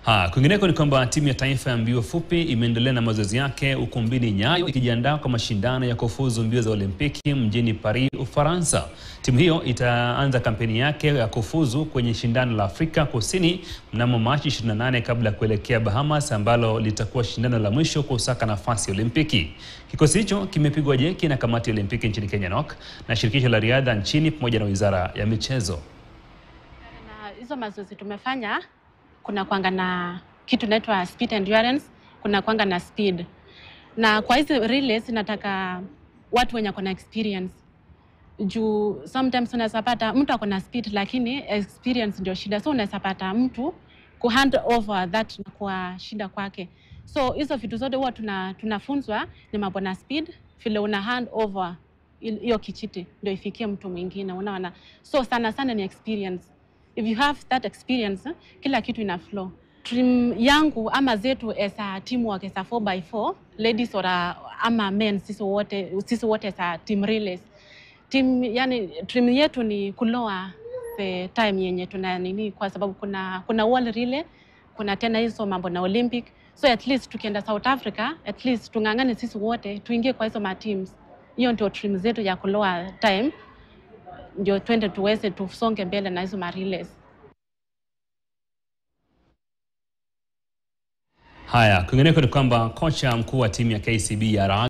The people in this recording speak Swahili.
Ha, kwingineko ni kwamba timu ya taifa ya mbio fupi imeendelea na mazoezi yake ukumbini Nyayo ikijiandaa kwa mashindano ya kufuzu mbio za Olimpiki mjini Paris, Ufaransa. Timu hiyo itaanza kampeni yake ya kufuzu kwenye shindano la Afrika Kusini mnamo Machi 28 kabla ya kuelekea Bahamas ambalo litakuwa shindano la mwisho kusaka nafasi ya Olimpiki. Kikosi hicho kimepigwa jeki na kamati ya Olimpiki nchini Kenya NOC na shirikisho la riadha nchini pamoja na Wizara ya Michezo. Na hizo mazoezi tumefanya, kuna kwanga na kitu inaitwa speed endurance, kuna kwanga na speed. Na kwa hizi relays nataka watu wenye kuna experience juu sometimes unaweza pata mtu ako na speed lakini experience ndio shida, so unaweza pata mtu ku hand over that na kwa shida kwake. So hizo vitu zote huwa tuna, tunafunzwa ni mambo na speed, vile una hand over il- hiyo kichiti ndio ifikie mtu mwingine, unaona. So sana sana ni experience. If you have that experience, kila kitu ina flow. Dream yangu ama zetu as a teamwork as a 4x4 ladies or a, ama men sisi wote sisi wote as a team relays team yani dream yetu ni kuloa the time yenye tuna nini, kwa sababu kuna kuna wall relay, kuna tena hizo mambo na Olympic, so at least tukienda South Africa, at least tung'ang'ane sisi wote tuingie kwa hizo ma teams. Hiyo ndio dream zetu ya kuloa time, ndio twende tuweze tusonge mbele na hizo ma relays. Haya, kwingineko ni kwamba kocha mkuu wa timu ya KCB ya raga